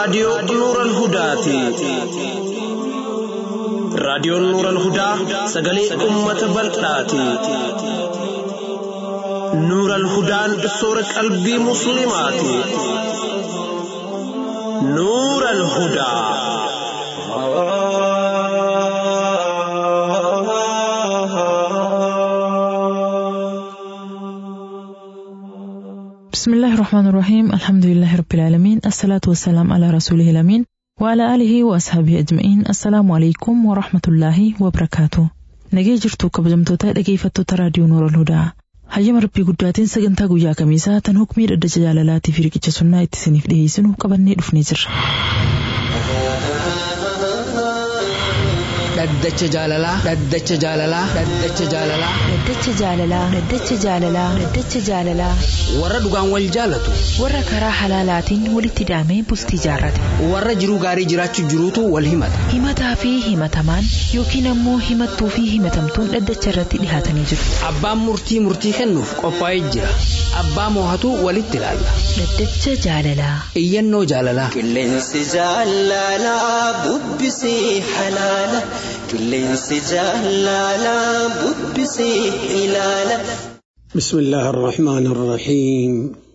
raadiyoo Nuural Hudaati. Raadiyoon Nuural Hudaa sagalee uummata bal'aati. Nuural Hudaan soora qalbii Musliimaati. Nuural Hudaa. بسم الله الرحمن الرحيم الحمد لله رب العالمين الصلاة والسلام على رسوله الأمين وعلى آله وأصحابه أجمعين السلام عليكم ورحمة الله وبركاته nagee jirtu kabajamtoota dhageeffattoota raadiyoo noora hudaa hayyama rabbii guddaatiin sagantaa guyyaa kamiisaa tan hukmii dhaddacha jaalalaatii fi riqicha sunnaa itti isiniif dhiyeessinu qabannee dhufnee jirra. dhaddacha jaalalaa dhaddacha jaalalaa dhaddacha jaalalaa Dhaddacha jaalalaa Dhaddacha jaalalaa Dhaddacha jaalalaa warra dhugaan wal jaalatu warra karaa halaalaatiin walitti hidhamee bultii jaarrate warra jiruu gaarii jiraachuu jiruutu wal himata himataa fi himatamaan yookiin ammoo himattuu fi himatamtuun dhaddacha irratti dhihaatanii jiru. abbaan murtii murtii kennuuf qophaa'ee jira abbaa moohatu walitti ilaalla Dhaddacha jaalalaa iyyannoo jaalalaa Qilleensi jaalalaa bubbisee halaala. Qilleensi jaalalaa bubbisee ilaala. بسم الله الرحمن الرحيم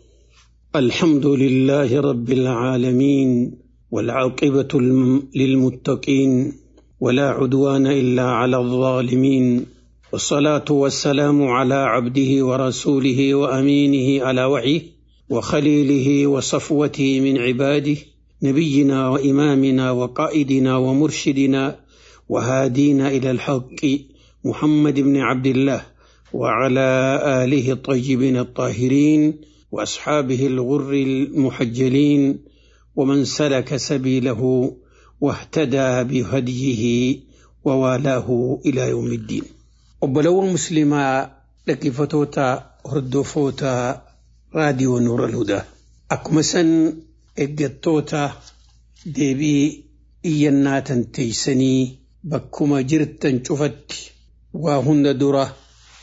الحمد لله رب العالمين والعاقبة الم- للمتقين ولا عدوان إلا على الظالمين والصلاة والسلام على عبده ورسوله وأمينه على وحيه وخليله وصفوته من عباده نبينا وإمامنا وقائدنا ومرشدنا وهادينا إلى الحق محمد بن عبد الله وعلى آله الطيبين الطاهرين وأصحابه الغر المحجلين ومن سلك سبيله واهتدى بهديه ووالاه إلى يوم الدين وبلو المسلمة لكفتوتا هردوفوتا راديو نور الهدى أكمسا إجتوتا ديبي إينا تنتيسني بكما جرتا شفت وهن دره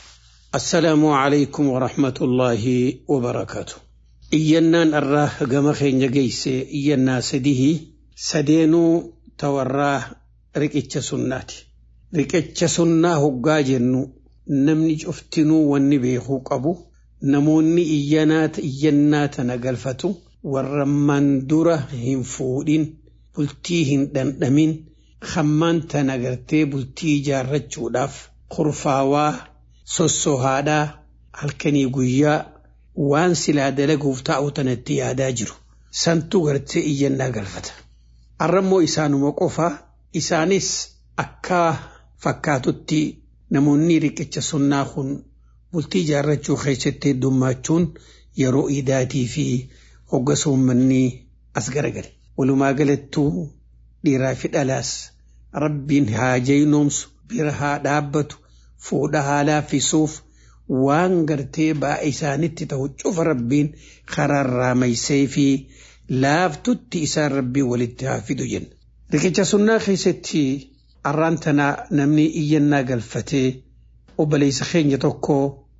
السلام عليكم ورحمة الله وبركاته إيانان الراه قام خين جيسي إيانا سديه سدينو توراه ركتش سناتي ركتش سنة هقا جنو نمني جفتنو والنبيخو قبو نموني إيانات إيانات نقلفتو والرمان دورة هم فودين بلتيهن دندمين خمان تنقرتي بلتي جارتشو داف خرفاواه sossohaadhaa halkanii guyyaa waan silaa dalaguuf taa'u tanatti yaadaa jiru santu gartee iyyannaa galfata. Arrammoo isaanuma qofa isaanis akka fakkaatutti namoonni riqicha sunnaa kun bultii jaarrachuu keessatti heddummachuun yeroo iidaatii fi hoggas uummanni as garagale. Walumaa galattuu dhiiraa fi dhalaas rabbiin haa jaynoomsu bira haa dhaabbatu. fuudha haalaa fisuuf waan gartee ba'a isaanitti ta'u cufa rabbiin kararraa maysee fi laaftutti isaan rabbii walitti haa fidu jenna. Riqicha sunnaa keessatti arraan tanaa namni iyyannaa galfatee obboleessa keenya tokko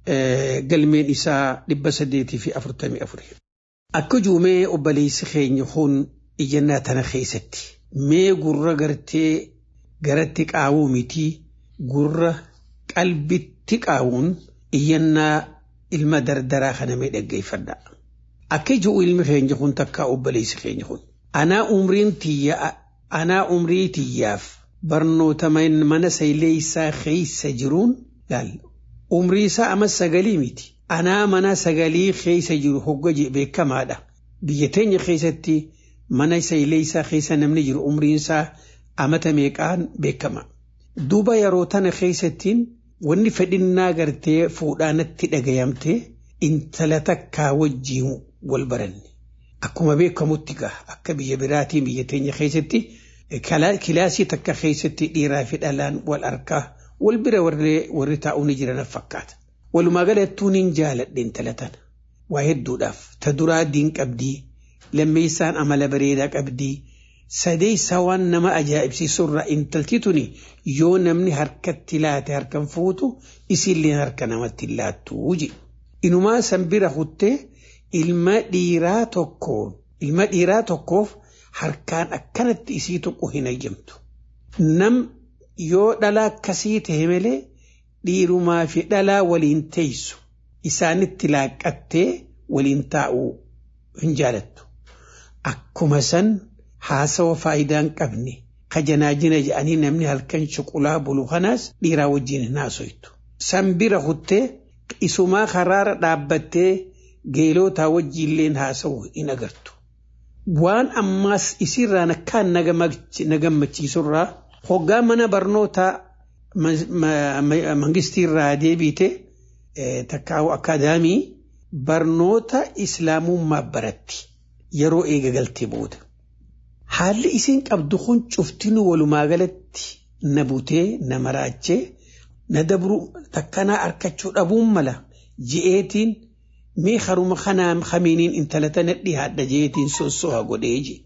galmeen isaa dhibba saddeetii fi afurtamii afuri. Akka juumee obboleessi keenya kun iyyannaa tana keessatti mee gurra gartee garatti qaawuu mitii gurra qalbitti qaawuun iyyannaa ilma dardaraa kana mee dhaggeeffadha. Akka jiru ilmi keenya kun takka obboleessi keenya kun. Anaa umriin tiyya anaa umrii tiyyaaf barnoota mana sayleessaa keessa jiruun laal. Umrii isaa amma sagalii miti. Anaa mana sagalii keessa jiru hogga beekamaadha. Biyya teenya keessatti mana sayleessaa keessa namni jiru umriin isaa amata meeqaan beekama. Duuba yeroo tana keessattiin wanni fedhinnaa gartee fuudhaanatti dhagayamte intala takkaa wajjiin wal baranne. Akkuma beekamutti gaha akka biyya biraatiin biyya teenya keessatti kilaasii takka keessatti dhiiraa fi dhalaan wal arkaa wal bira warri taa'uu ni jiran fakkaata. Walumaa galattuu niin jaaladhe intala tana. Waa hedduudhaaf ta duraa diin qabdii lammeessaan amala bareedaa qabdii sadeessa waan nama ajaa'ibsiisurra intalti tuni yoo namni harkatti laate harkan fuutu isillee harka namatti laattu je. Inumaa san bira kuttee ilma dhiiraa tokko ilma dhiiraa tokkoof harkaan akkanatti isii tuqu hin eeyyamtu. Nam yoo dhalaa akkasii ta'e malee dhiirumaa fi dhalaa waliin teessu isaanitti laaqqattee waliin taa'uu hin jaalattu. Akkuma san haasawa faayidaa hin qabne ka janaajina jedhanii namni halkan shuqulaa bulu kanaas dhiiraa wajjin hin haasoytu. San bira kuttee isumaa karaara dhaabbattee geelootaa wajjiilleen haasa'u hin agartu. Waan ammaas isirraan akkaan na gammachiisurraa hoggaa mana barnootaa mangistiirraa deebiite takkaa'u akaadaamii barnoota islaamummaa baratti yeroo eegagaltee booda. Haalli isiin qabdu kun cuftinuu walumaa galatti na butee na maraachee na dabru takkanaa harkachuu dhabuun mala ji'eetiin mee haruma kanaan kamiiniin intala tana dhihaadha jeetiin sossoha godhee je.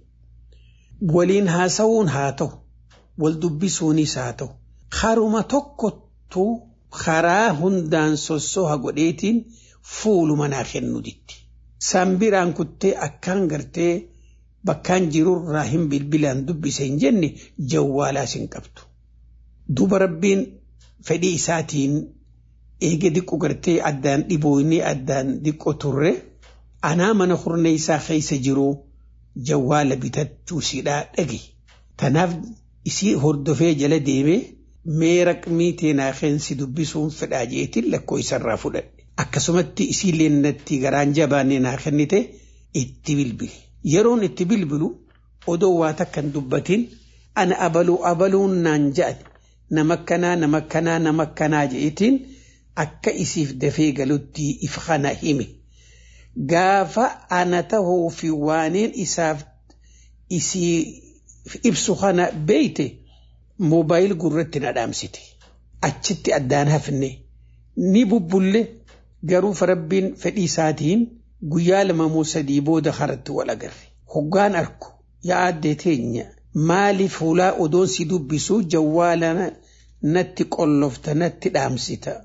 Waliin haasa'uun haa ta'u, wal dubbisuunis haa ta'u, haruma tokkottu karaa hundaan sossoha godheetiin fuuluma naa kennu ditti. Sambiraan kuttee akkaan gartee bakkaan jirurraa hin bilbilaan dubbise hin jenne jawwaalaas hin qabdu. Duba rabbiin fedhii isaatiin eege diqqo gartee addaan dhiboonee addaan diqqo turre anaa mana hurna isaa keessa jiru jawwaala bitachuu siidhaa dhage. Tanaaf isii hordofee jala deemee mee raqmii teenaa keensi dubbisuun fedhaa jeetiin lakkoo isarraa fudhadhe. Akkasumatti isiillee natti garaan jabaannee naa kennite itti bilbile. Yeroon itti bilbilu odoo waa takka hin dubbatin ana abaluu abaluun naan ja'an nama akkanaa nama akkanaa nama akkanaa jeetiin akka isiif dafee galutti if kana hime. Gaafa ana tahuu fi waaneen isaaf isii ibsu kana beeyte moobaayil gurratti na dhaamsite. Achitti addaan hafne ni bubbulle garuu rabbiin fedhii isaatiin guyyaa lama moo sadii booda haratti wal agarre. Hoggaan arku yaa addee teenya maaliif fuulaa odoon si dubbisuu jawwaala natti qollofta natti dhaamsita.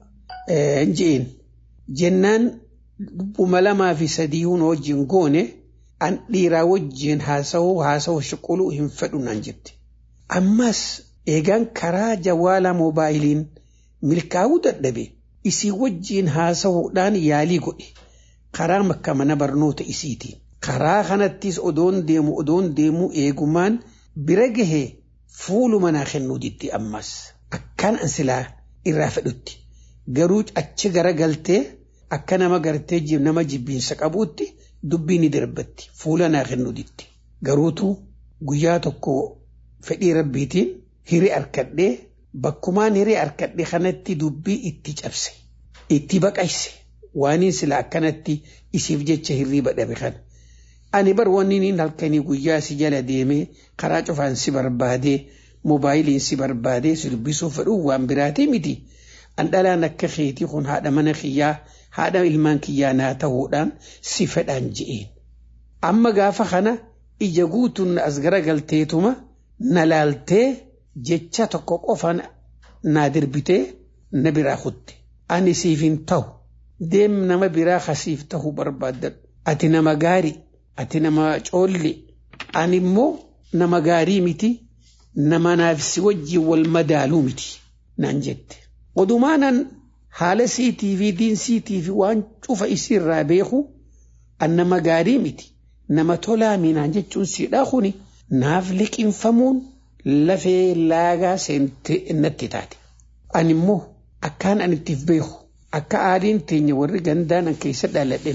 Jeen jennaan dhuma lamaa fi sadii hun wajjin goone an dhiiraa wajjin haasa'uu haasa'uu shuquluu hin fedhu naan jette. Ammas eegaan karaa jawwaala moobaayiliin milkaa'uu dadhabe isii wajjin haasa'uudhaan yaalii godhe. karaa makka mana barnoota isiitiin. Karaa kanattis odoon deemu odoon deemu eegumaan bira gahee fuuluma naa kennuu ditti ammas. Akkaan an silaa irraa fedhutti. Garuu achi gara galtee akka nama gartee nama jibbiinsa qabuutti dubbii ni darbatti fuula naa kennuu ditti. Garuutu guyyaa tokko fedhii rabbiitiin hiree harkadhee bakkumaan hiree harkadhee kanatti dubbii itti cabse. Itti baqayse. waaniin sila akkanatti isiif jecha hirriiba dhabe kana. Ani bar wanni halkanii guyyaa si jala deemee karaa cufaan si barbaadee moobaayiliin si barbaadee si dubbisuuf fedhuun waan biraatii miti. An dhalaan akka keetii kun haadha mana kiyyaa haadha ilmaan kiyyaa naa ta'uudhaan si fedhaan je'een. Amma gaafa kana ija guutuun as garagalteetuma na laaltee jecha tokko qofa naa dirbitee na biraa kutte. Ani siif hin ta'u. deem nama biraa kasiif ta'uu barbaaddadhu. Ati nama gaarii, ati nama coolli, ani immoo nama gaarii miti, nama naafsi wajjin wal madaaluu miti naan jette. Odumaanan haala siitii fi diinsiitii fi waan cufa isiirraa beeku an nama gaarii miti, nama tolaa naan jechuun siidhaa kuni naaf liqinfamuun lafee laagaa seente natti taate. Ani immoo akkaan an ittiif beeku. akka aadiin teenya warri gandaan keessa dhaladhe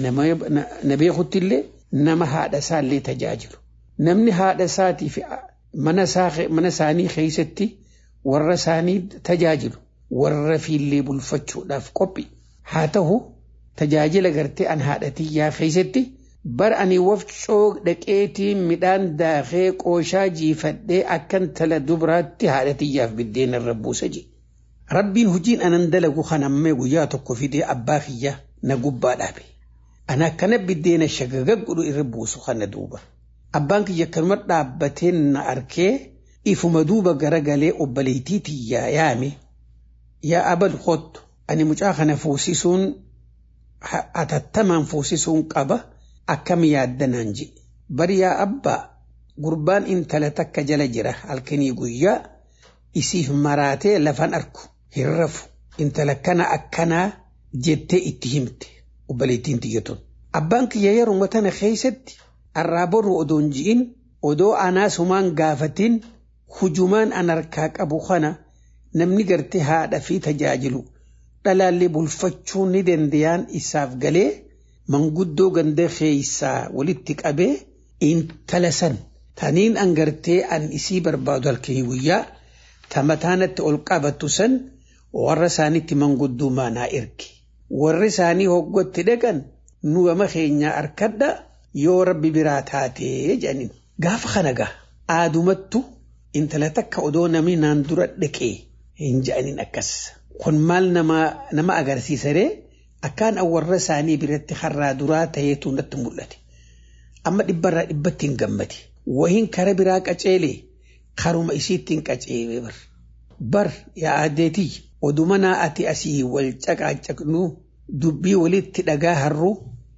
na beekutti illee nama haadha isaallee tajaajilu. Namni haadha isaatii fi mana isaanii keessatti warra isaanii tajaajilu warra fiillee bulfachuudhaaf qophii. Haa ta'u tajaajila gartee an haadhatiyyaa keessatti bara ani wafcoo dhaqeetiin midhaan daakee qooshaa jiifadhee akkan tala dubaraatti haadhatiyyaaf biddeen irra buusa jedhe. Rabbiin hojiin anan dalagu kanammee guyyaa tokko fidee abbaa kiyya na gubbaa dhaabe. Ana akkana biddeena shagagagudhu irra buusu kana duuba. Abbaan kiyya kanuma dhaabbatee na arkee ifuma duuba garagalee obboleettii tiyyaa yaame. Yaa abal kottu ani mucaa kana fuusisuun atattamaan fuusisuun qaba akkam yaaddanaan jedhe. Bari yaa abbaa gurbaan intala takka jala jira halkanii guyyaa isiif maraatee lafan arku hin rafu intala kana akkanaa jettee itti himte obboleettiin tiyyatun. Abbaan kiyya yeroo tana keessatti arraa boru odoon ji'in odoo anaasumaan gaafatin hujumaan an harkaa qabu kana namni gartee haadha fi tajaajilu dhalaallee bulfachuu ni danda'an isaaf galee manguddoo ganda keessaa walitti qabee intala san taniin an gartee an isii barbaadu halkanii guyyaa tamataanatti ol qabattu san warra isaanitti manguddoo maanaa erge warri isaanii hoggootti dhaqan nu gama keenyaa harkadha yoo rabbi biraa taatee jedhaniin gaafa kana gaa aadumattu intala takka odoo namni naan dura dhaqee hin jedhaniin akkas kun maal nama agarsiisaree akkaan warra isaanii biratti harraa duraa ta'eetu natti mul'ate amma dhibbarraa dhibbatti hin gammade wahiin kara biraa qaceelee karuma isiittiin qaceelee bar bar yaa adeetii oduma naa ati asii wal caqaacaqnu dubbii walitti dhagaa harruu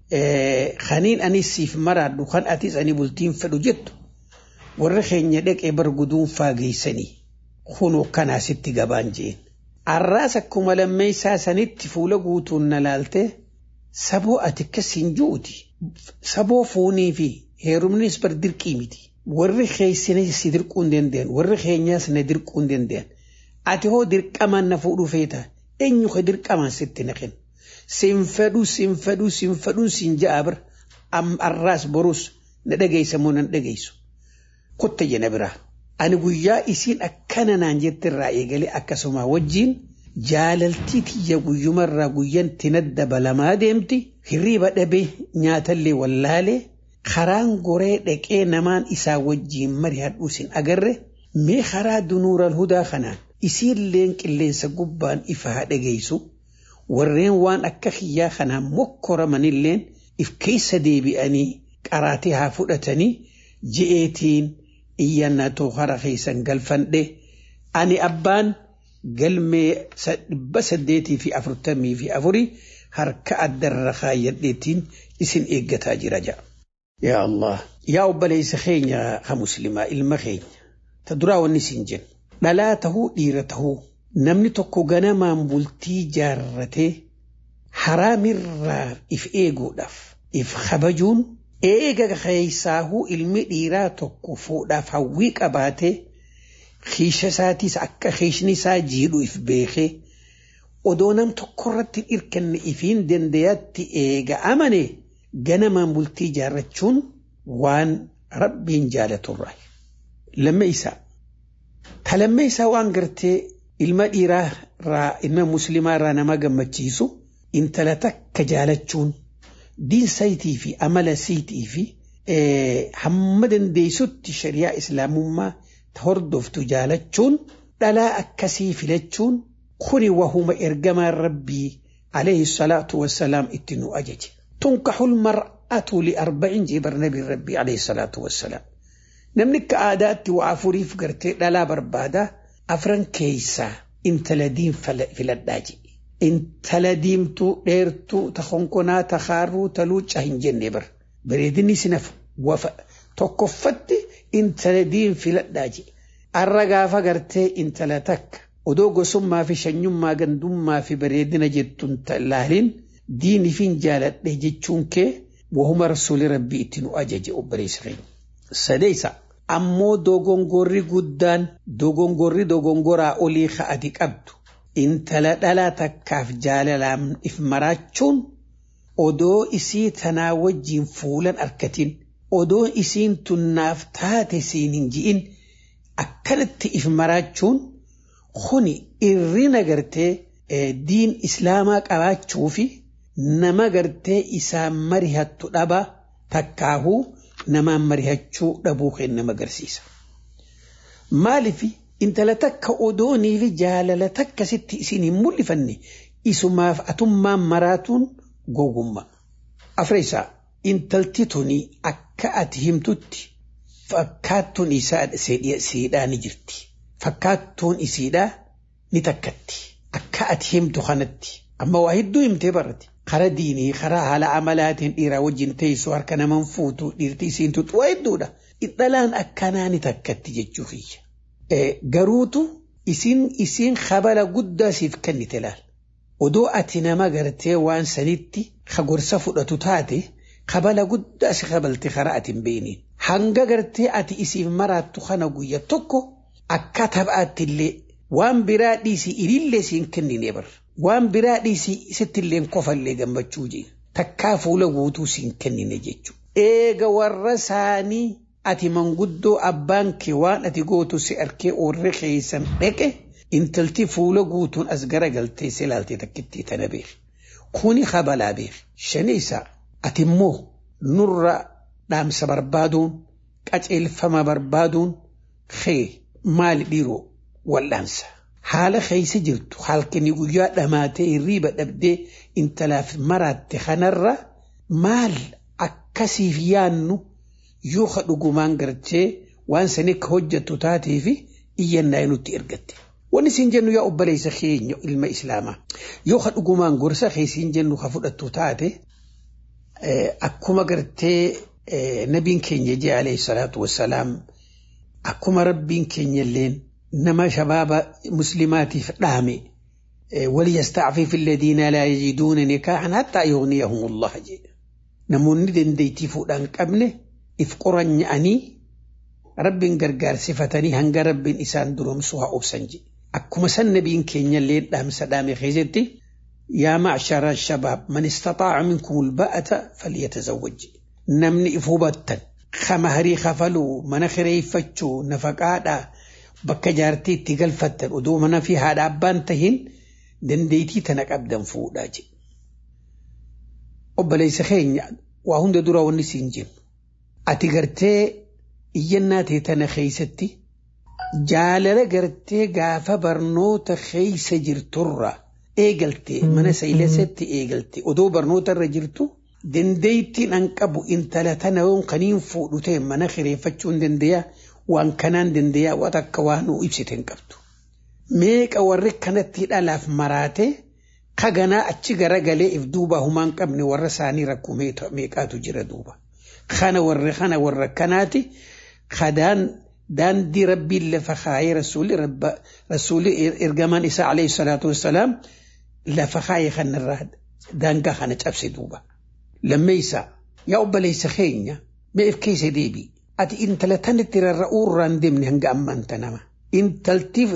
kaniin anis siif maraadhu kan atis ani bultiin fedhu jettu warra keenya dhaqee bar guduun faageessanii kunoo kanaa sitti gabaan jeen. Arraas akkuma lammeessaa sanitti fuula guutuun na laalte saboo ati akkasiin juuti saboo foonii fi heerumnis bar dirqii miti. Warri keessanis si dirquu hin danda'an warri keenyaas na dirquu hin danda'an ati hoo dirqamaan na fuudhuu feeta eenyu ka dirqamaan sitti na kennu. Siin fedhu siin fedhu siin fedhu siin ja'a bira arraas borus na dhageessa moo nan dhageessu. Kotta jena biraa. Ani guyyaa isiin akkana naan jette irraa eegalee akkasuma wajjin jaalaltii tiyya guyyumarraa guyyan tinad dabalamaa deemti hirriiba dhabee nyaatallee wallaalee karaan goree dhaqee namaan isaa wajjiin mari'adhu sin agarre mee karaa dunuural hudaa kanaan isiilleen qilleensa gubbaan ifaa dhageessu warreen waan akka kiyyaa kanaan mokkoramanilleen if keessa deebi'anii qaraatee haa fudhatanii ji'eetiin iyyannatoo hara keessan galfadhe ani abbaan galmee dhibba saddeetii fi afurtamii fi afurii harka addarra kaayyadheetiin isin eeggataa jira ja'a. Yaa Allah. Yaa obboleessa keenya ha muslimaa ilma keenya. Ta duraa wanni isin jennu. Dhalaa tahuu dhiira tahuu namni tokko ganamaan bultii jaarratee haraamirraa if eeguudhaaf if kabajuun eega keessaahuu ilmi dhiiraa tokko fuudhaaf hawwii qabaatee kiisha isaatiis akka kiishni isaa jiidhu if beekee odoo nam tokkorratti hirkanne ifiin dandayatti eega amane ganamaan bultii jaarrachuun waan rabbiin jaalaturra. Lamme isaa. Ta lamme isaa waan gartee ilma dhiiraa irraa ilma muslimaa irraa nama gammachiisu intala takka jaalachuun. diin sayitii fi amala siitii fi hamma dandeessutti shari'aa islaamummaa ta hordoftu jaalachuun dhalaa akkasii filachuun kuni wahuma ergamaan rabbii alayhi salaatu wassalaam itti nu ajaje. Tunkaxul mar'atu li arba'in jebar nabiin rabbii alayhi salaatu wassalaam. Namni akka aadaatti waa afuriif gartee dhalaa barbaada afran keessaa intala diin filadhaa jedhe. intala diimtuu dheertuu ta konkonaa ta haaruu ta luucaa hin jenne bar bareedinni sinaf wafa tokkoffatti intala diin filadhaa jedhe arra gaafa gartee intala takka odoo gosummaa fi shanyummaa gandummaa fi bareedina jettuun laalin diinifin jaaladhe jechuun kee wahuma rasuuli rabbii itti nu ajaje obboleessa keenya. Sadeessa ammoo dogongorri guddaan dogongorri dogongoraa olii ka'ati qabdu intala dhalaa takkaaf jaalalaan if maraachuun odoo isii tanaa wajjiin fuulan arkatin odoo isiin tunnaaf taate siin hin ji'in akkanatti if maraachuun kuni irrina gartee diin islaamaa qabaachuu fi nama gartee isaan marihattu dhaba takkaahuu namaan marihachuu dhabuu kan nama agarsiisa. Maalifi intala takka odoonii fi jaalala takka sitti isin hin mul'ifanne isumaaf atummaan maraatuun gogummaa. Afreessaa intalti tuni akka ati himtutti fakkaattuun isaa siidhaa ni jirti. Fakkaattuun isiidhaa ni takkatti. Akka ati himtu kanatti amma waa hedduu himtee barate karaa diinii karaa haala amalaatiin dhiiraa wajjin teessu harka naman fuutu dhiirti isiin tuttu waa hedduudha dhalaan akkanaani takkatti jechuu kiyya. Garuutu isiin isiin kabala guddaa siif kennite laal. Odoo ati nama gartee waan sanitti ka gorsa fudhatu taate kabala guddaa si kabalte karaa ati hin beekniin. Hanga gartee ati isiif maraattu kana guyya tokko akka taphaatti illee waan biraa dhiisii ilillee siin kennine bar. Waan biraa dhiisii sittillee kofallee gammachuu jee. Takkaa fuula guutuu siin kennine jechuudha. Eega warra isaanii ati manguddoo abbaan kee waan ati gootu si arkee oorre keessan dhaqe intalti fuula guutuun as garagaltee si ilaaltee takkitti tana beek. Kuni kabalaa beek. Shani isaa ati immoo nurra dhaamsa barbaaduun qaceelfama barbaaduun kee maali dhiiroo wal'aansa. Haala keessa jirtu halkanii guyyaa dhamaatee hirriiba dhabdee intalaaf maraatte kanarra maal akkasiif yaannu yoo ka dhugumaan gartee waan sani akka hojjettu taatee fi iyyannaa nutti ergatte. Wanni siin jennu yaa obboleessa keenya ilma islaamaa yoo ka dhugumaan gorsa keessiin jennu ka fudhattu taate akkuma gartee nabiin keenya jee alayhi salaatu wassalaam akkuma rabbiin keenya illeen nama shabaaba muslimaatiif dhaame وليستعفف الذين لا يجدون نكاحا حتى يغنيهم الله جي نموني دنديتي فودان قبنه if qoranya'anii rabbiin gargaarsifatanii hanga rabbiin isaan duroomsu haa obsan jedhe. Akkuma san nabiin keenya illee dhaamsa dhaame keessatti yaa macshara shabaab man istaxaaca minkum ulba'ata falyatazawwaj namni if hubattan kama harii kafaluu mana kireeffachuu nafaqaadhaa bakka jaartii itti galfattan odoo mana fi haadha abbaan tahin dandeetii tana qabdan fuudhaa jedhe. Obboleessa keenya waa hunda dura wanni siin jennu. ati gartee iyyannaa tee tana keeysatti jaalala gartee gaafa barnoota keeysa jirturra eegalte mana sayilesatti eegalte odoo barnoota irra jirtu dandeeytiin an qabu intala tana yoon kaniin fuudhu ta'e mana kireeffachuu hin dandeeyaa waan kanaan dandeeyaa waan akka waan nuu ibsite hin qabdu. Meeqa warri kanatti dhalaaf maraate kaganaa achi garagalee if duuba humaan qabne warra isaanii rakkoo meeqaatu jira duuba. kana warra kana warra kanaati kadaan daandii rabbiin lafa kaayee rasuuli rabba rasuuli ergamaan isaa alayhi salaatu wassalaam lafa kaayee kanarraa daangaa kana cabse duuba. Lammeessa yaa obboleessa keenya mee if keessa deebi. Ati intala tanitti rarra'uu irraan deemne hanga ammaanta nama. Intaltiif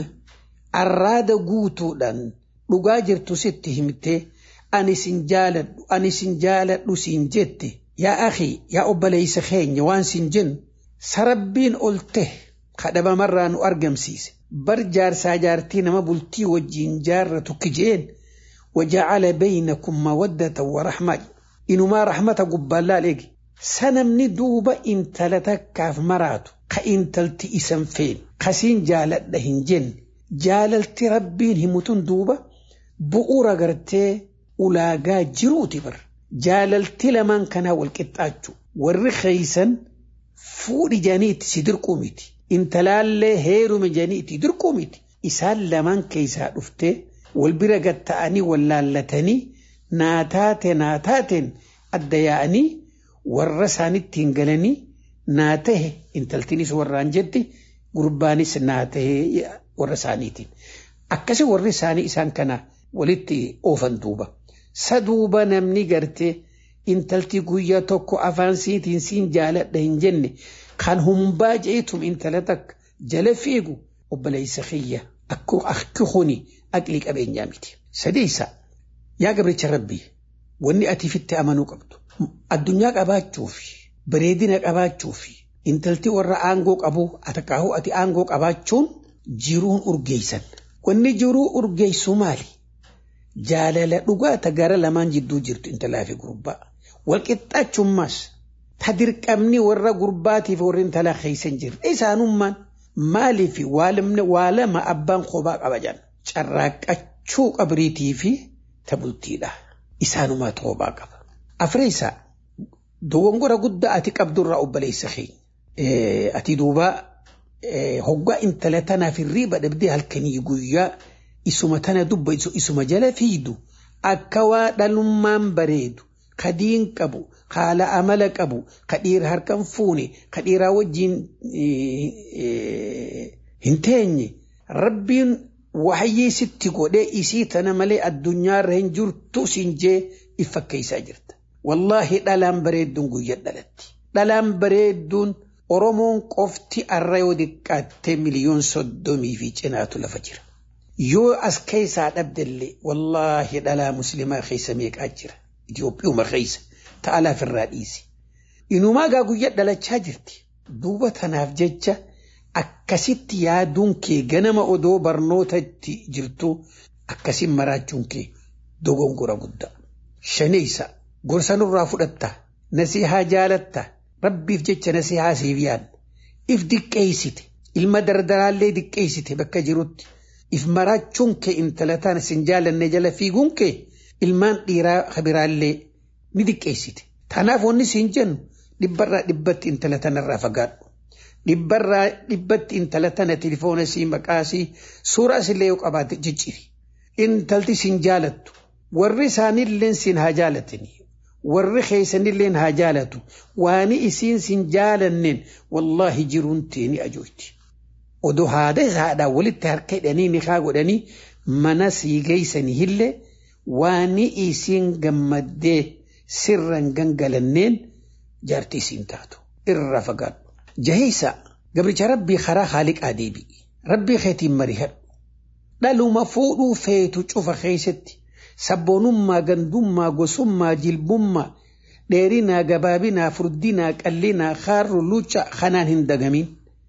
arraada guutuudhaan dhugaa jirtu sitti himtee ani sin jaaladhu ani sin jaaladhu siin jette. Yaa akhi yaa obboleessa keenya waan siin jennu sarabbiin ol ta'e kadhabamarraa nu argamsiise bar jaarsaa jaartii nama bultii wajjiin jaarratu kijeen waja'ala baynakum mawaddatan wa rahmaa inumaa rahmata gubbaallaa eegi sanamni duuba intala takkaaf maraatu ka intalti isan feen kasiin jaaladha hin jenne jaalalti rabbiin himutun duuba bu'uura gartee ulaagaa jiruuti bar. jaalalti lamaan kanaa wal qixxaachuu warri keeysan fuudhi janiitti si dirquu miti intalaallee heeruma janiitti dirquu miti isaan lamaan keeysaa dhuftee wal bira gatta'anii wal laallatanii naataate naataateen adda yaa'anii warra isaanitti hin galanii naa tahe intaltinis warraan jetti gurbaanis naa tahe warra isaaniitiin akkasi warri isaanii isaan kana walitti oofan duuba. saduuba namni gartee intalti guyyaa tokko afaan siitiin siin jaaladha hin jenne kan humbaa jeetum intala takka jala fiigu obboleessa kiyya akki kuni aqlii qabeenyaa miti. Sadeessa yaa gabricha rabbii wanni ati fitti amanuu qabdu addunyaa qabaachuu fi bareedina qabaachuu fi intalti warra aangoo qabu atakaahuu ati aangoo qabaachuun jiruun urgeessan. Wanni jiruu urgeessu maali? jaalala dhugaata gara lamaan jidduu jirtu intalaa fi gurbaa walqixxaachummaas ta dirqamni warra gurbaatiif warri intalaa keeysan jirre isaanummaan maaliif waa lama abbaan kophaa qabajan carraaqqachuu qabriitii fi ta bultiidha isaanumaatu kophaa qaba. Afreessaa dogongora guddaa ati qabdurraa obboleessa keenya ati duuba hoggaa intala tanaaf hirriiba dhabdee halkanii guyyaa isuma tana dubba isuma jala fiidu akka waa dhalummaan bareedu ka diin qabu haala amala qabu ka dhiira harkan fuune ka dhiiraa wajjiin hin teenye rabbiin wahayyii sitti godhee isii tana malee addunyaarra hin jirtu siin jee if fakkeessaa jirta. Wallaahi dhalaan bareedduun guyyaa dhalatti. Dhalaan bareedduun Oromoon qofti arra yoo diqqaattee miliyoon soddomii fi cinaatu lafa jira. Yoo as keessaa dhabdellee wallaahi dhalaa muslimaa keessa meeqaa jira. Itiyoophiyuma keessa ta'a lafirraa dhiisi. Inumaa gaa guyyaa dhalachaa jirti. Duuba tanaaf jecha akkasitti yaaduun kee ganama odoo barnootatti jirtu akkasiin maraachuun kee dogongora guddaa. Shaneessa gorsa nurraa fudhatta nasihaa jaalatta rabbiif jecha nasihaa siif yaadda. If diqqeessite ilma dardaraallee diqqeessite bakka jirutti. If maraachuun kee intala taana sin jaalanne jala fiiguun kee ilmaan dhiiraa kabiraallee ni diqqeessite. Tanaaf wanni siin jennu dhibbarraa dhibbatti intala tanarraa fagaadhu. Dhibbarraa dhibbatti intala tana tilifoona sii maqaa sii suuraa isillee yoo qabaate cicciri. Intalti sin jaalattu. Warri isaanillee sin haa jaalatanii. Warri keessanillee haa jaalatu. Waani isiin sin jaalanneen wallaahi jiruun teeni ajooti. Odoo haada haadhaan walitti harka hidhanii ni haa godhanii mana sii geessanii illee waani isiin gammaddee sirran gangalanneen jaartii isiin taatu. Irra fagaadhu. Jaheessa gabricha rabbii karaa haaliqaa deebi'i. Rabbii keetiin marihadhu. Dhaluma fuudhuu feetu cufa keessatti sabboonummaa gandummaa gosummaa jilbummaa dheerinaa gabaabinaa furdinaa qallinaa kaarru lucha kanaan hin dagamin.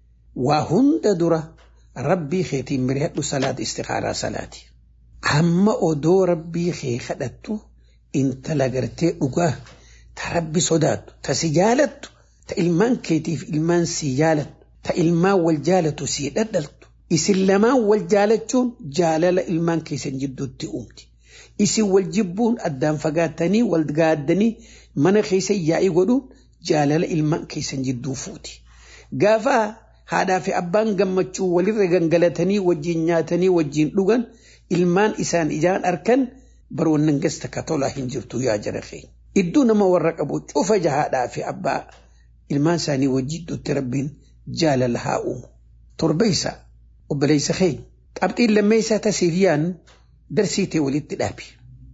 Waa hunda dura rabbii keetiin marihadhu salaata istikaaraa salaati. Amma odoo rabbii kee kadhattu intala gartee dhugaa ta rabbi sodaattu ta si jaalattu ta ilmaan keetiif ilmaan si jaalattu ta ilmaan wal jaalatu si dhadhaltu isin lamaan wal jaalachuun jaalala ilmaan keessan jidduutti uumti isin wal jibbuun addaan fagaattanii wal gaaddanii mana keessa yaa'ii godhuun jaalala ilmaan keessan jidduu fuuti gaafa haadhaa fi abbaan gammachuu walirra gangalatanii wajjin nyaatanii wajjin dhugan ilmaan isaan ijaan arkan barwannan gasta katolaa hin jirtu yaa jara keenya. Iddoo nama warra qabu cufa jahaadhaa fi abbaa ilmaan isaanii wajjidduutti rabbiin jaalala haa uumu. Torbeessa obboleessa keenya qabxiin lammeessaa tasiif yaannu darsii ta'e walitti dhaabi.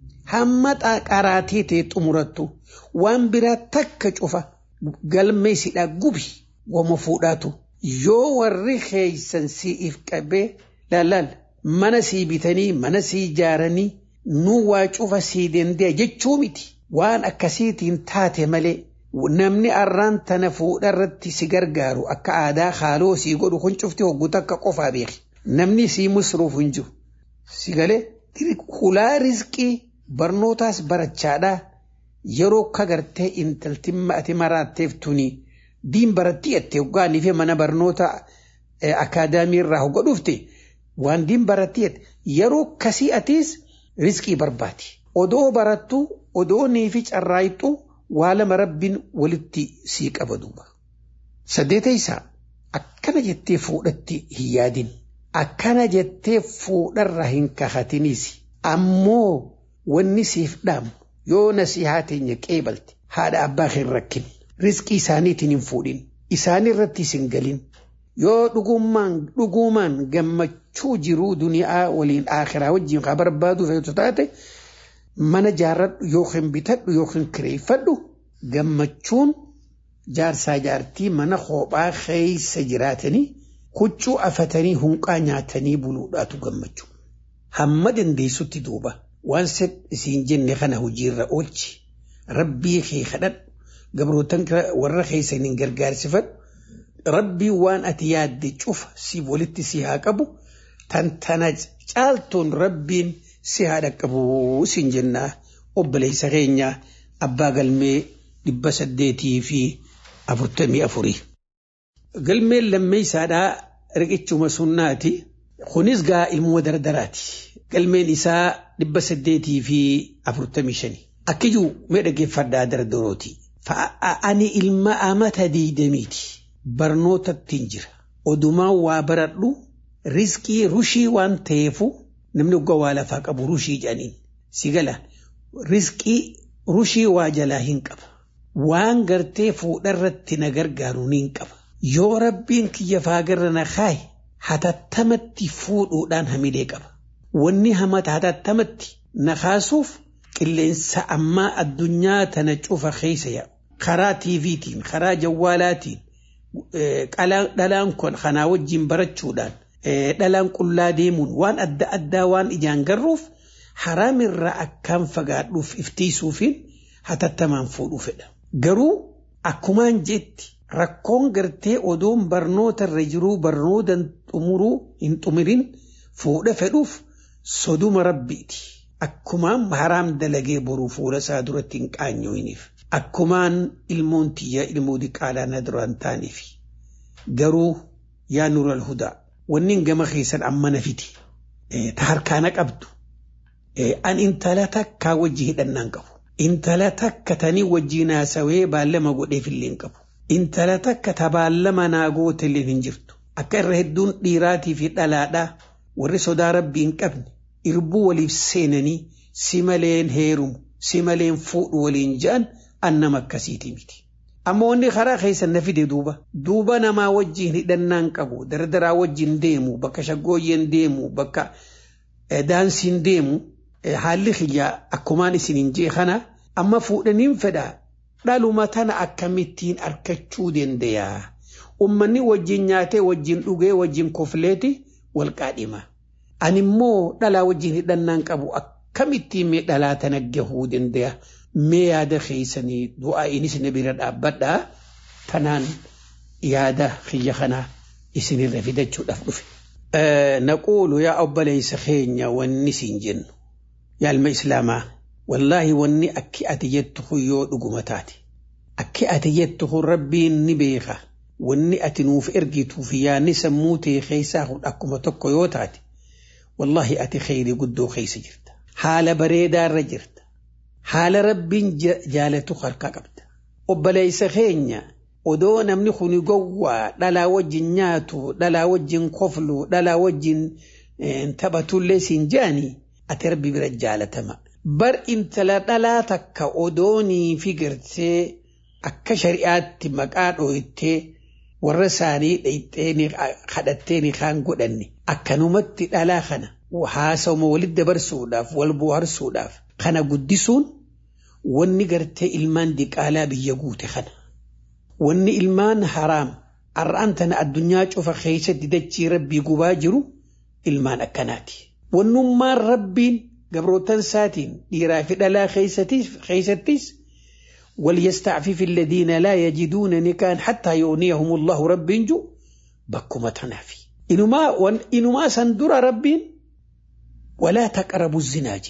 Hamma qaraatee ta'e xumurattu waan biraa takka cufa galmeessidhaa gubi wama fuudhaatu yoo warri keeysan si'iif qabee laalaal mana sii bitanii mana sii ijaaranii nu waa cufa sii dandeenya jechuu miti. waan akkasiitiin taate malee namni arraan tana fuudha irratti si gargaaru akka aadaa haaloo sii godhu kun cufti hoggu takka qofaa beeki. Namni sii musruuf hin jiru. Si galee kulaa rizqii barnootaas barachaadhaa yeroo akka gartee intalti ati maraatteef tuni diin baratti jettee hoggaanii fi mana barnoota akaadaamii irraa hogga dhufte waan diin baratti jette yeroo akkasii atiis rizqii barbaadi. Odoo barattu odoo niifi carraayixu waa lama rabbiin walitti sii qaba duuba. Saddeeta isaa akkana jettee fuudhatti hin yaadin. Akkana jettee fuudharra hin kakatinis. Ammoo wanni siif dhaamu yoo nasihaa teenya qeebalte haadha abbaa kee hin rakkin. Rizqii isaaniitiin hin fuudhin. Isaan irratti hin galin. Yoo dhugummaan dhugumaan gammachuu jiruu duniyaa waliin akhiraa wajjin haa barbaadu feetu taate. mana jaarradhu yookiin bitadhu yookiin kireeffadhu gammachuun jaarsaa jaartii mana kophaa keessa jiraatanii huccuu afatanii hunqaa nyaatanii buluudhaatu gammachuu. Hamma dandeessutti duuba waan isiin jenne kana hojiirra oolchi rabbii kee kadhadhu gabrootan warra keessaniin gargaarsifadhu rabbii waan ati yaadde cufa si walitti si haa qabu tantana caaltuun rabbiin. si haadha qabu siin jennaa obboleessa keenya abbaa galmee dhibba saddeetii fi afurtamii afurii. Galmeen lammeessaadhaa riqichuma sunnaati. Kunis gaa ilmoo dardaraati. Galmeen isaa dhibba saddeetii fi afurtamii shani. Akkijuu mee dhaggeeffadhaa dardarooti. Ani ilma amata diidamiiti. Barnootatti jira. Odumaan waa baradhu riskii rushii waan ta'eefu namni oggaa waa lafaa qabu rushii jedhaniin. si gala rizqii rushii waa jalaa hin qaba waan gartee fuudharratti na gargaaru niin qaba yoo rabbiin kiyya faagarra na kaaye hatattamatti fuudhuudhaan hamilee qaba wanni hamata hatattamatti na kaasuuf qilleensa ammaa addunyaa tana cufa keessa yaa'u karaa tiiviitiin karaa jawwaalaatiin dhalaan kun kanaa wajjin barachuudhaan dhalaan qullaa deemuun waan adda addaa waan ijaan garruuf haraamirraa akkaan fagaadhuuf iftiisuufiin hatattamaan fuudhuu fedha. Garuu akkumaan jetti rakkoon gartee odoon barnoota irra jiruu barnootan xumuruu hin xumirin fuudha fedhuuf soduma rabbiiti. Akkumaan haraam dalagee boruu fuula isaa duratti hin qaanyooyiniif. Akkumaan ilmoon tiyya ilmoo diqaalaa na duraan taaniif. Garuu yaa nural hudaa wanni gama keessan amma na fiti. Ta harkaana qabdu. An intala takkaa wajji hidhannaan qabu. Intala takka tanii wajjiin haasawee baallama godheefillee hin qabu. Intala takka ta baallama naa gootellee hin jirtu. Akka irra hedduun dhiiraatii fi dhalaadhaa warri sodaa rabbii hin qabne irbuu waliif seenanii si maleen heerumu si maleen fuudhu waliin ja'an annama akkasiiti miti. Amma wanni karaa keessa na fide duuba. Duuba namaa wajjin hidhannaan qabu dardaraa wajjin deemu bakka shaggooyyeen deemu bakka daansiin deemu haalli kiyyaa akkumaan isiniin jee kana amma fuudhaniin fedha dhaluma tana akkamittiin arkachuu dandayaa. Ummanni wajjin nyaatee wajjin dhugee wajjin kofleeti wal qaadhima. Ani immoo dhalaa wajjin hidhannaan qabu akkamittiin mee dhalaa tana gahuu dandaya. Mee yaada keessanii du'aa inis na bira dhaabbadhaa tanaan yaada kiyya kanaa isinirra fidachuudhaaf dhufe. Naquulu yaa obboleessa keenya wanni siin jennu. yaa ilma islaamaa wallaahi wanni akki ati jettu kun yoo dhuguma taate akki ati jettu kun rabbiin ni beeka wanni ati nuuf ergituuf yaanni sammuu ta'e keessaa kun akkuma tokko yoo taate wallaahi ati kheyrii guddoo keessa jirta haala bareedaarra jirta haala rabbiin jaalatu harkaa qabda obboleessa keenya odoo namni kuni gowwaa dhalaa wajjin nyaatu dhalaa wajjin koflu dhalaa wajjin taphatullee siin jaanii ati rabbi bira jaalatama. Bar intala dhalaa takka odoonii fi gartee akka shari'aatti maqaa dhooytee warra isaanii dhayxee kadhattee ni kaan godhanne akkanumatti dhalaa kana haasawuma walitti dabarsuudhaaf wal bohaarsuudhaaf kana guddisuun wanni gartee ilmaan diqaalaa biyya guute kana. Wanni ilmaan haraam har'aan tana addunyaa cufa keessatti dachii rabbii gubaa jiru ilmaan akkanaati. wannummaan rabbiin gabrootan isaatiin dhiiraa fi dhalaa keessattis وليستعفف الذين لا يجدون نكاحا حتى يغنيهم الله ربين جو بكما تنافي إنما وان إنما سندر ربين ولا تقربوا الزناج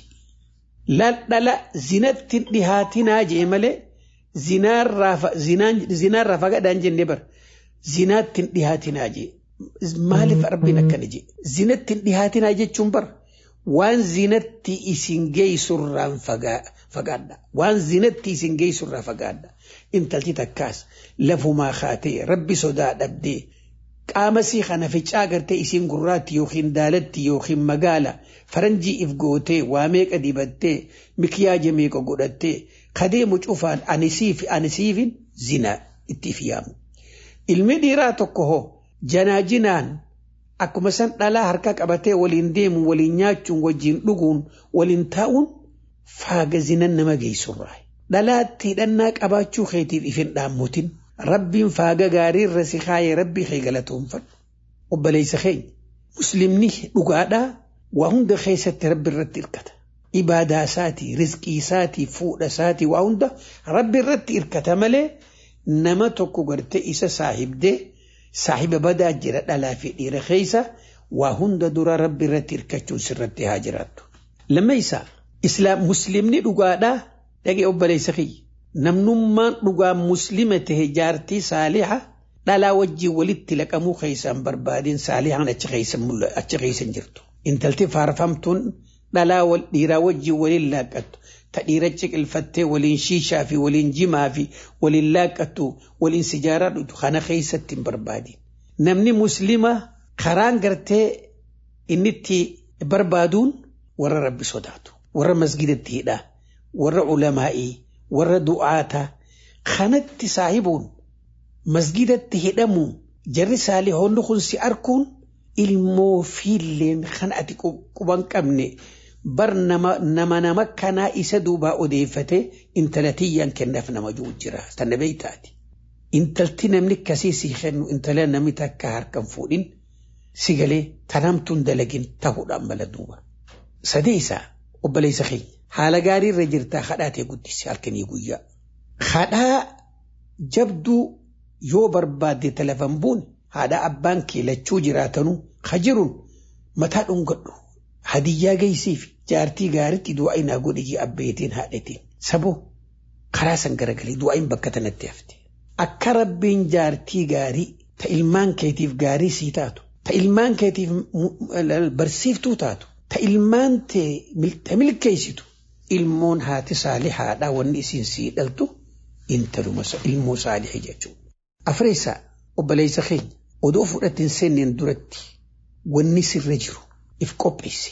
لا لا لا زنت دهاتنا جمله زنار رافا زنان زنار رافا قدان جنبر زنات دهاتنا جي maaliif rabbiin akkana jedhe zinatti hin dhihaatinaa jechuun bar waan zinatti isin geessurraan fagaadha waan zinatti isin geessurraa fagaadha intalti takkaas lafumaa kaatee rabbi sodaa dhabdee qaama sii kana ficaa gartee isiin gurraatti yookiin daalatti yookiin magaala faranjii if gootee waa meeqa dibattee mikiyaaja meeqa godhattee kadeemu cufaan anisiif anisiifin zinaa itti if yaamu ilmi dhiiraa tokko hoo janaajinaan akkuma san dhalaa harka qabatee waliin deemu waliin nyaachuun wajjiin dhuguun waliin taa'uun faaga zinan nama geessurraa dhalaatti hidhannaa qabaachuu keetiif ifin dhaammutin rabbiin faaga gaarii irra si kaayee rabbii kee galatoonfadhu obboleessa keenya muslimni dhugaadhaa waa hunda keessatti rabbi irratti hirkata ibaadaa isaatii rizqii isaatii fuudha isaatii waa hunda rabbi irratti hirkata malee nama tokko gartee isa saahibdee saahiba badaa jira dhalaa fi dhiira keessa waa hunda dura rabbi irratti hirkachuun sirratti haa jiraattu. Lammaffaa islaam muslimni dhugaadhaa dhagee obboleessa kiyya namnummaan dhugaa muslima tahe jaartii saaliha dhalaa wajjin walitti laqamuu keessaan barbaadeen saalihaan achi keessan jirtu. Intalti faarfamtuun dhalaa dhiiraa wajjin waliin laaqqattu. ta dhiira ciqilfattee waliin shiishaa fi waliin jimaa fi waliin laaqqattu waliin sijaaraa dhugdu kana keessatti hin barbaadin. Namni muslima karaan gartee inni itti barbaaduun warra rabbi sodaatu. warra masgidatti hidhaa warra ulamaa'ii warra du'aataa kanatti saahibuun masgidatti hidhamuun jarri saalihoonni kun si arkuun ilmoo fiilleen kan ati quban qabne bar nama nama kanaa isa duubaa odeeffate intala tiyyaan kennaaf nama jiru jira tanna beeytaati. Intalti namni akkasii si kennu intala namni takka harkan fuudhin si galee tanamtuun dalagin ta'uudhaan mala duuba. Sadee isaa obboleessa keenya haala gaarii irra jirtaa hadhaatee guddise halkanii guyyaa. Hadhaa jabduu yoo barbaadde talafan buune haadha abbaan kee lachuu jiraatanuu ha jiruun mataa dhungadhu hadiyyaa geessiif jaartii gaariitti du'aa inaa godhiyyi abbeetiin haadhatiin saboo karaa san garagalee du'aayin bakka tanatti hafte. Akka rabbiin jaartii gaarii ta ilmaan keetiif gaarii sii taatu ta ilmaan keetiif barsiiftuu taatu ta ilmaan ta milkeessitu ilmoon haati saalihaadhaa wanni isiin sii dhaltu intaluma ilmoo saalihii jechuudha. Afreessaa obboleessa keenya odoo fudhatiin seenneen duratti wanni sirra jiru if qopheesse.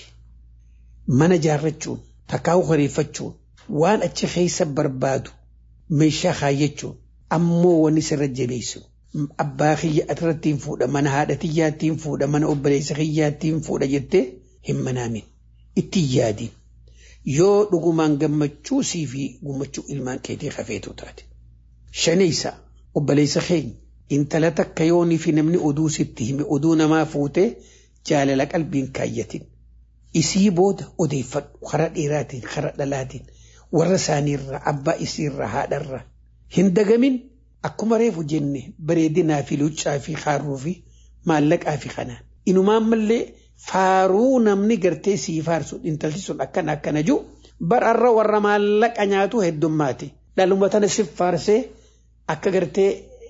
Mana jaarrachuun takkaa'u horiifachuun waan achi keessa barbaadu meeshaa kaayyachuun ammoo wanni sirra jabeessu. Abbaa kiyya irrattiin fuudha mana haadha tiyyaattiin fuudha mana obboleessa kiyyaattiin fuudha jettee hin manaamin itti yaadin yoo dhugumaan gammachuu sii fi gammachuu ilmaan keetii hafeetu taate. Shaneessa obboleessa keenya intala takka yoonii fi namni oduu sitti hime oduu namaa fuutee jaalala qalbiin kaayyatin isii booda odeeffadhu karaa dheeraatiin karaa dhalaatiin warra isaaniirraa abbaa isiirraa haadharraa hin dagamin akkuma reefu jenne bareedinaa fi luccaa fi haarruu fi maallaqaa fi kanaan inumaan mallee faaruu namni gartee sii faarsu intalti sun akkana akkana jiru bararra warra maallaqa nyaatu heddummaati dhaluma tana si faarsee akka gartee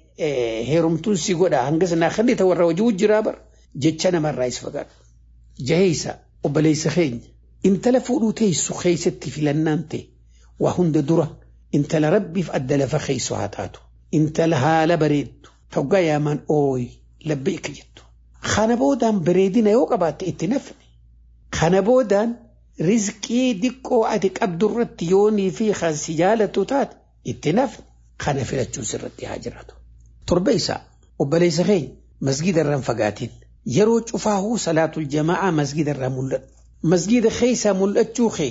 heerumtuun si godha hanga sanaa kan ta warra hojii jiraa bar jecha namarraa is fagaadhu. Jaheessa obboleessa keenya intala fuudhuu teessu keessatti filannaan ta'e waa hunda dura intala rabbiif adda lafa keessu haa taatu. Intala haala bareeddu toggaa yaamaan ooyi labbeeka jettu. Kana boodaan bareedina yoo qabaatte itti nafne. Kana boodaan rizqii diqqoo ati qabdu irratti yoonii fi kan si jaalatu taate itti nafne. Kana filachuun sirratti haa jiraatu. Torba isaa obboleessa keenya masgida irraan fagaatiin yeroo cufaahuu salaatul jama'aa masgida irraa mul'atu. Masgida keessaa mul'achuu kee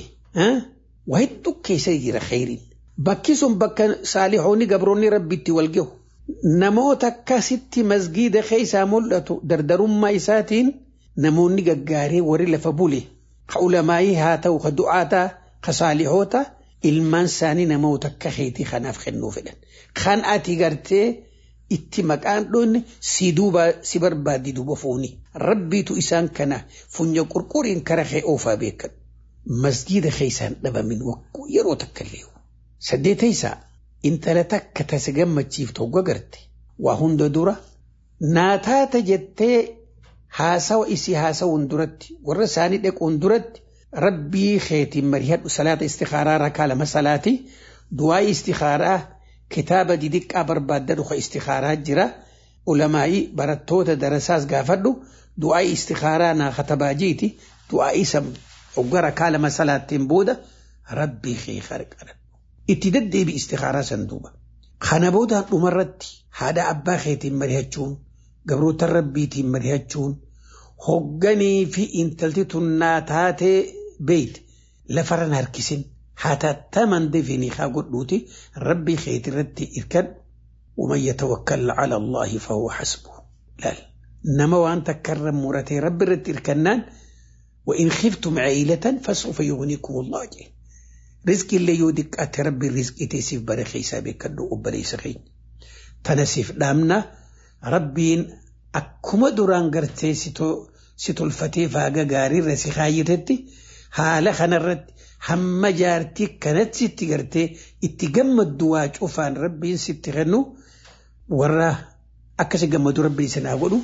waa hedduu keessa jira kheyriin. Bakki sun bakka saalihoonni gabroonni rabbitti wal gahu. Namoota akkasitti masgida keessaa mul'atu dardarummaa isaatiin namoonni gaggaaree warri lafa bule ka ulamaayii haa ta'u ka du'aataa ka saalihoota ilmaan isaanii namoota akka keetii kanaaf kennuu fedhan. Kan ati gartee itti maqaan dhoonne si duuba si barbaaddi duuba fuuni. Rabbiitu isaan kana funya qurquriin kara kee oofaa beekan. Masgiida keessaan dhabamin wakkuu yeroo takka illee. Saddeeta isaa intala takka tasa gammachiiftu hogga garte waa hunda dura naataata jettee haasawa isii haasawuun duratti warra isaanii dhaquun duratti rabbii keetiin marihadhu salaata istikaaraa rakaa lama salaati du'aa istikaaraa kitaaba didiqqaa barbaaddadhu ka istikaaraa jira ulamaa'ii barattoota darasaas gaafadhu du'aa istikaaraa naa katabaajiiti du'aa isa hogga rakaa lama salaattiin booda rabbii kee qarqaradhu itti deddeebi istikaaraa san duuba kana boodaan dhumarratti haadha abbaa keetiin marihachuun gabroota rabbiitiin marihachuun hogganii fi intalti tunnaa taatee beeyt lafarran harkisin hatattaman definii haa godhuuti rabbii keeti irratti irkadhu ومن يتوكل على الله فهو حسبه لا نما وانت كرم مرتي رب رت إركنان وإن خفتم عيلة فسوف يغنيكم الله جي رزق اللي يودك أتي ربي رزق تيسيف برخي سابق كدو أبري سخين تنسيف دامنا ربين أكما دران قرتي ستو ستو الفتي فاقا قاري رسي خايتتي haala kanarratti hamma jaartii kanatti sitti gartee itti gammaddu waa cufaan rabbiin sitti kennu warra akkasi gammadu rabbiin sanaa godhu.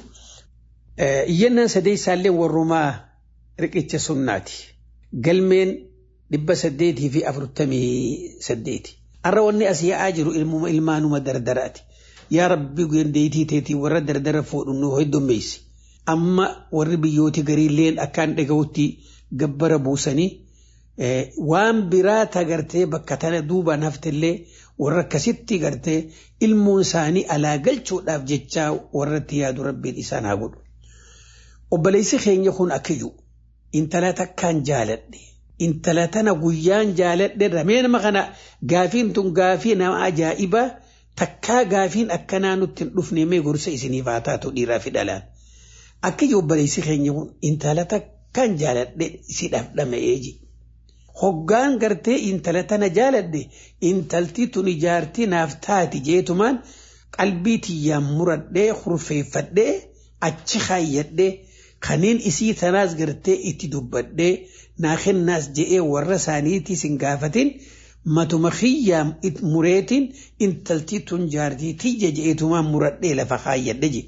Iyyannaan sadee isaallee warrumaa riqicha sunnaati. Galmeen dhibba saddeetii fi afurtamii saddeeti. Har'a wanni as yaa'aa jiru ilmaanuma dardaraati. Yaa rabbi gandeetii teetii warra dardara fuudhu nu heddummeessi. Amma warri biyyooti gariilleen akkaan dhaga'utti gabbara buusanii waan biraa tagartee bakka tana duuba naftillee warra akkasitti gartee ilmoon isaanii alaa galchuudhaaf jecha warratti yaadu rabbiin isaan haa godhu. Obboleessi keenya kun akkiyyuu intala takkaan jaaladhe intala tana guyyaan jaaladhe ramee nama kana gaafiin tun gaafii nama ajaa'ibaa takkaa gaafiin akkanaa nutti hin dhufne mee gorsa isiniif haa taatu dhiiraa fi dhalaan. Akkiyyuu obboleessi keenya kun intala takkaan jaaladhe isidhaaf dhama'ee ji. Hoggaan gartee intala tana jaaladhe intalti tun ijaartii naaf taati jeetumaan qalbii tiyyaan muradhee hurfeeffadhee achi kaayyadhee kaniin isii tanaas gartee itti dubbadhee naa kennaas je'ee warra isaaniitis hin gaafatin matuma kiyyaan mureetiin intalti tun jaartii tiyya je'eetumaan muradhee lafa kaayyadhe je.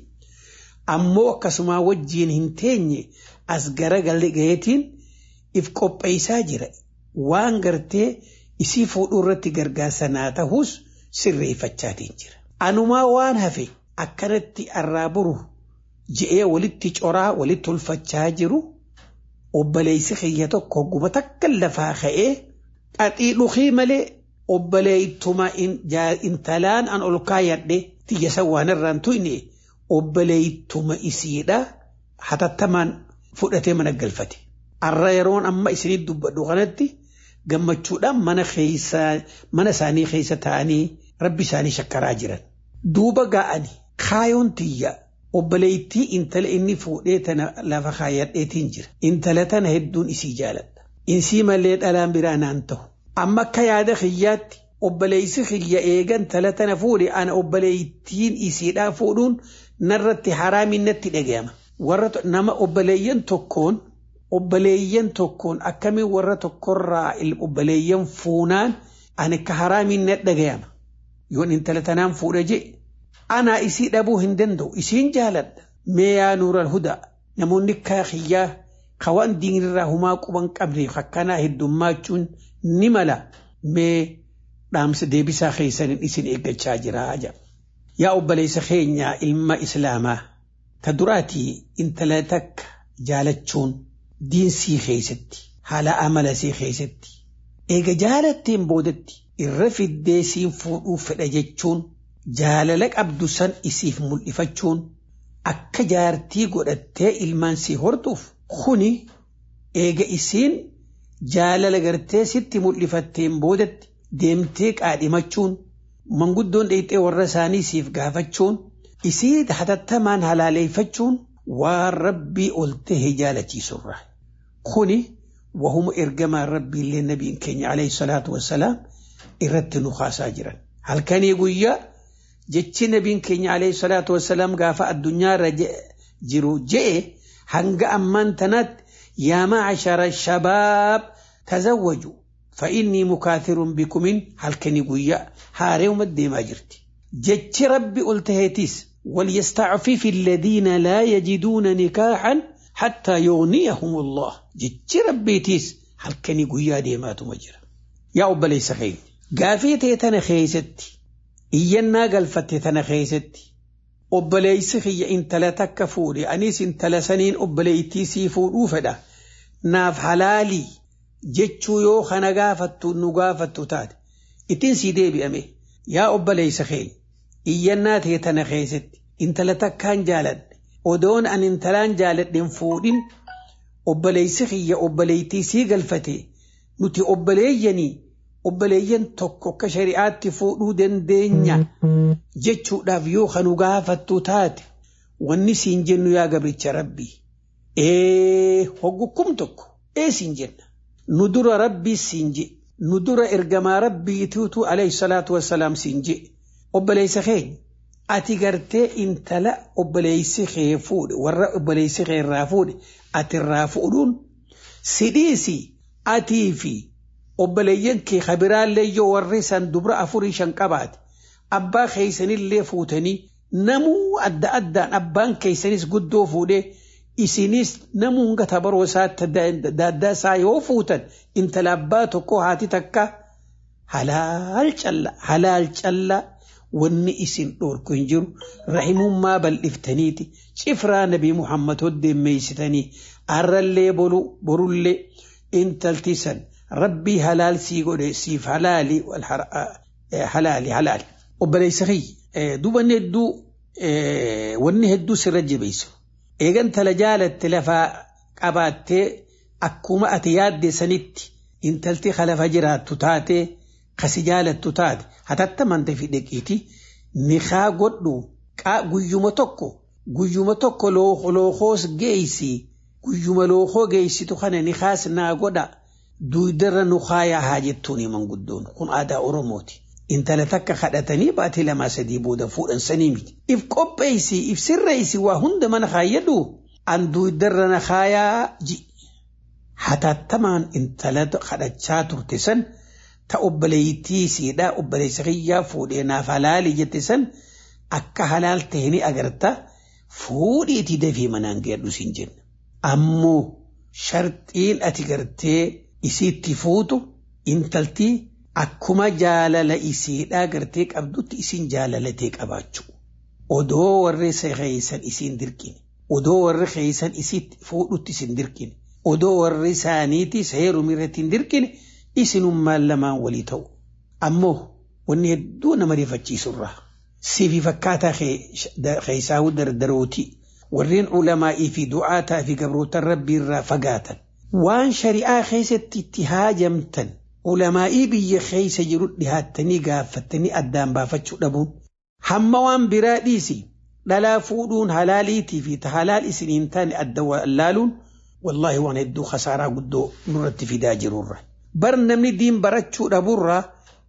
Ammoo akkasumaa wajjiin hin teenye as garagalee gaheetiin if qopheessaa jira. waan gartee isii fuudhuu irratti gargaarsa naa ta'us sirreeffachaatiin jira. Anumaa waan hafe akkanatti arraa buru je'ee walitti coraa walitti ulfachaa jiru obboleessi kiyya tokko hogguma takka lafaa ka'ee xaxii dhukii malee obboleettuma intalaan an ol kaayadhe tiyyasan waan irraan tuyne obboleettuma isiidha hatattamaan fudhatee mana galfate. Arra yeroon amma isinitti dubbadhu kanatti gammachuudhaan mana keessaa mana isaanii keessa taa'anii rabbi isaanii shakkaraa jiran. Duuba ga'ani kaayoon tiyya obboleettii intala inni fuudhee tana lafa kaayyadheetiin jira. Intala tana hedduun isii jaaladha. Insii malee dhalaan biraa naan ta'u. Amma akka yaada kiyyaatti obboleessi kiyya eegan tala tana fuudhe ana obboleettiin isiidhaa fuudhuun narratti haraamin natti dhagayama. Warra nama obboleeyyan tokkoon obboleeyyan tokkoon akkamiin warra tokkorraa obboleeyyan fuunaan ani akka haraamiin na dhagayama. Yoon intala tanaan fuudha je anaa isii dhabuu hin danda'u isiin jaaladha. Mee yaa nuural hudaa namoonni kaakiyyaa kawaan diinirraa humaa quban qabne akkanaa heddummaachuun ni mala mee dhaamsa deebisaa keessaniin isin eeggachaa jira jedha. Yaa obboleessa keenyaa ilma islaamaa ta duraatii intala takka jaalachuun diinsii keessatti haala amalasii keessatti eega jaalatteen boodatti irra fiddee siin fuudhuu fedha jechuun jaalala qabdu san isiif mul'ifachuun akka jaartii godhattee ilmaan sii hortuuf kuni eega isiin jaalala gartee sitti mul'ifatteen boodatti deemtee qaadhimachuun manguddoon dheexxee warra isaanii siif gaafachuun isii hatattamaan halaaleeffachuun waan rabbii ol ta'e jaalachiisurra. Kuni wahuma ergamaan rabbiillee nabiin keenya alayhi salaatu wassalaam irratti nu kaasaa jiran. Halkanii guyyaa jechi nabiin keenya alayhi salaatu wassalaam gaafa addunyaarra jiru je'e hanga ammaan tanaatti yaa ma'ashara shabaab tazawwaju فإني مكاثر بكم halkanii guyyaa haareewuma deemaa jirti. Jechi rabbi ol taheetis وليستعفف الذين لا يجدون نكاحا حتى يغنيهم الله جتش ربيتيس هل كان يقول ديمات مجرى يا أبا ليس خير قافيتي تنا خيستي إينا قلفتي تنا خيستي أبا ليس خي إنت لا تكفوري أنيس إنت لا سنين أبا ليتي سيفور أوفدا ناف حلالي جتشو يو خنا قافتو نقافتو تاد إتن سيدي بأمي يا أبا ليس خير iyyannaa ta'e tana keessatti intala takkaan jaaladhe odoon an intalaan jaaladhen fuudhin obboleessi kiyya obboleettii sii galfate nuti obboleeyyanii obboleeyyan tokko akka shari'aatti fuudhuu dandeenya jechuudhaaf yoo kanu gaafattu taate wanni siin jennu yaa gabricha rabbii ee hoggukkum tokko ee siin jenna nu dura rabbii siin je nu dura ergamaa rabbiitiitu alayhi salaatu wassalaam siin je obboleessa keenya ati gartee intala obboleessi kee fuudhe warra obboleessi kee irraa fuudhe ati irraa fuudhuun sidhiisi atii fi obboleeyyan kee kabiraallee yoo warri san dubra afurii shan qabaate abbaa keeysanillee fuutanii namuu adda addaan abbaan keeysanis guddoo fuudhee isinis namuu hanga tabaroo isaatti daaddaa isaa yoo fuutan intala abbaa tokko haati takka halaal calla halaal callaa wanni isin dhorku hin jiru rahimummaa bal'iftaniiti cifraa nabii muhammad hoddeemmeeysitanii arrallee borullee intalti san rabbii halaal sii godhe siif halaali halaali halaali obboleessa kiyya dubanni hedduu wanni hedduu sirra jabeessu eegan tala jaalatte lafaa qabaattee akkuma ati yaadde sanitti intalti lafa jiraattu taate kasi jaalattu taate hatattaman fi dheqiiti nikaa godhu guyyuma tokko guyyuma tokko lookoos geeysi guyyuma lookoo geeysitu kana nikaas naa godha duudarra nu kaayaa haa jettuuni manguddoon kun aadaa oromooti. Intala takka kadhatanii baatii lamaa sadii booda fuudhan sanii miti. If qopheessi if sirreessi waa hunda mana kaayyadhu an duudarra na kaayaa ji. Hatattamaan intala kadhachaa turte san ta obboleeyyitii siidhaa obboleessa kiyyaa fuudhee naaf halaali jette san akka halaal ta'e ni agarta fuudhiitii dafii manaan geedhu siin jenna. Ammoo sharxiin ati gartee isiitti fuutu intaltii akkuma jaalala isiidhaa gartee qabdutti isin jaalalatee qabaachuu. Odoo warri keeysan isin dirqine. Odoo warri keeysan isitti fuudhutti isin dirqine. Odoo warri isaaniitis heeruma irratti hin dirqine isinummaan lamaan walii ta'u. Ammoo wanni hedduu nama rifachiisurraa. Sifi fakkaataa keeysaa dardarooti. Warreen ulamaa'ii fi du'aataa fi gabrootan rabbii irraa fagaatan. Waan shari'aa keessatti itti haajamtan ulamaa'ii biyya keessa jiru dhihaattanii gaafattanii addaan baafachuu dhabuun. Hamma waan biraa dhiisi dhalaa fuudhuun halaaliitii fi ta halaal isiniin taane adda wallaaluun wallaahi waan hedduu khasaaraa guddoo nurratti fidaa jirurra. Bar namni diin barachuu dhaburraa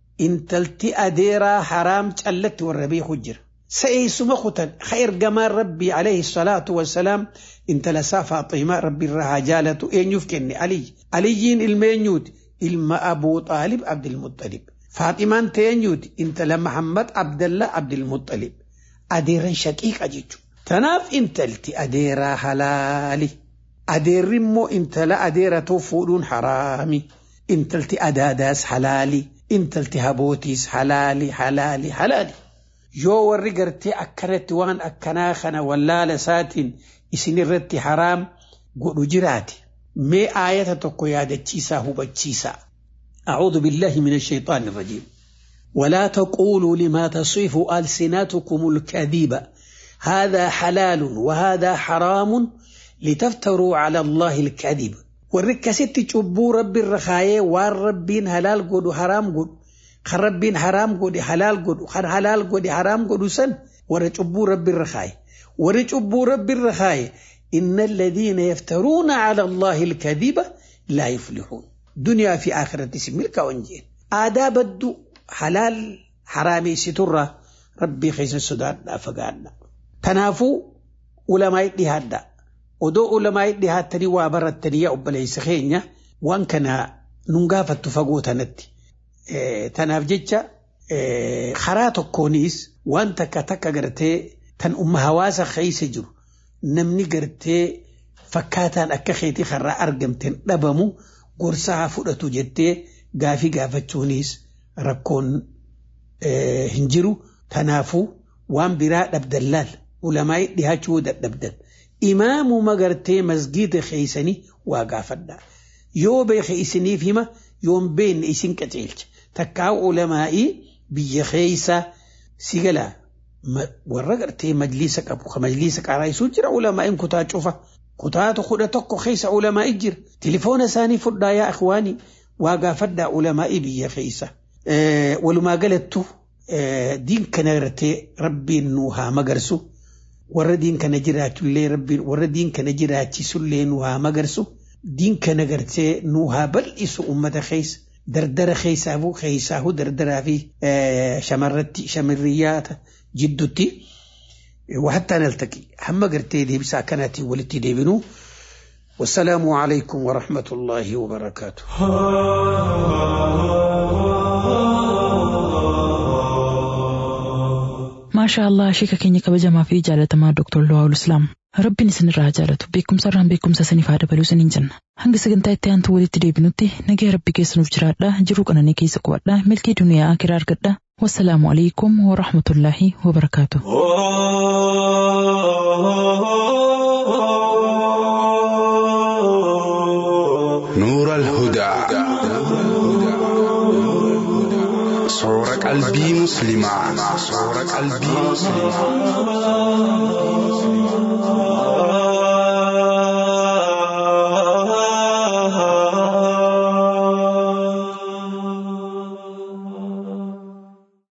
intalti adeeraa haraam callatti warra beeku jira. Sa'eessuma kutan ha ergamaan rabbii alayhi salaatu wassalaam intala isaa faaximaa rabbi irraa haa jaalatu eenyuuf kenne aliy. Aliyyiin ilmeenyuuti ilma abuu xaalib abdilmuxalib. Faaximaan teenyuuti intala Muhammad Abdallah Abdilmuxalib. Adeeran shaqiiqa jechuudha. Tanaaf intalti adeeraa halaali. Adeerri immoo intala adeeratoo fuudhuun haraami. Intalti adaadaas halaali. Intalti habootiis halaali halaali halaali. Yoo warri gartee akkanatti waan akkanaa kana wallaala isaatiin isinirratti haraam godhu jiraate. Mee aayata tokko yaadachiisaa hubachiisaa. أعوذ بالله من الشيطان الرجيم ولا تقولوا لما تصف ألسنتكم الكذب هذا حلال وهذا حرام لتفتروا على الله الكذب والركست تشبو رب الرخاية والربين هلال قد حرام قد خربين حرام قد حلال قد خر حلال قد حرام قد سن ورجبو رب الرخاية ورجبو رب الرخاية إن الذين يفترون على الله الكذب لا يفلحون دنيا في آخرة سميلك وانجين آدا بدو حلال حرامي سترة ربي خيس السودان لا فقعنا تنافو علماء دهادا ودو علماء دهاتني وابرتني يا أبليس خينيا وان كان ننقافة تفقوتا نتي اه تناف جيتشا اه خراتو كونيس وان تكا تكا قرتي تن أم هواسا خيس جرو نمني قرتي فكاتان أكا خيتي خرا أرقمتين دبمو gorsaa fudhatu jettee gaafii gaafachuunis rakkoon hin jiru tanaafuu waan biraa dhabdan laal ulamaa'ii dhihaachuu dadhabdan imaamuu magartee masgiida keeysanii waa gaafadha yoo beeke isiniif hima yoon beenne isin qaceelcha takkaa ulamaa'ii biyya keeysa sigala warra gartee majliisa qabu ka majliisa qaraayisuu jira ulamaa'iin kutaa cufa kutaatu kudha tokko keessa ulamaa'ii jira tilifoona isaanii fudhaa yaa ikhwaanii waa gaafadhaa ulamaa'ii biyya keessa walumaa galattu diin kana gartee rabbiin nu haa magarsu warra diin kana jiraachullee rabbiin warra diin kana jiraachisullee nu haa magarsu diin kana gartee nu haa bal'isu ummata keessa dardara keessaafu keessaafu dardaraa fi shamarratti shamirriyyaata jiddutti. وحتى نلتقي هم قرتي دي بسا كانت ولتي دي بنو والسلام عليكم ورحمة الله وبركاته ما شاء الله شيكا كيني كبجما في جالة دكتور لواء الإسلام ربي نسن الرجالة بكم سرهم بكم سسني فاد بلو سنين جنة hanga sagantaa itti aantu walitti deebinutti nagaya rabbi keessanuuf jiraadha jiruu qananii keessa qubadha milkii duniyaa akiraa argadha wassalaamu alaikum warahmatullaahi wabarakaatu. نور الهدى Soora qalbii musliimaa. Soora qalbii musliimaa.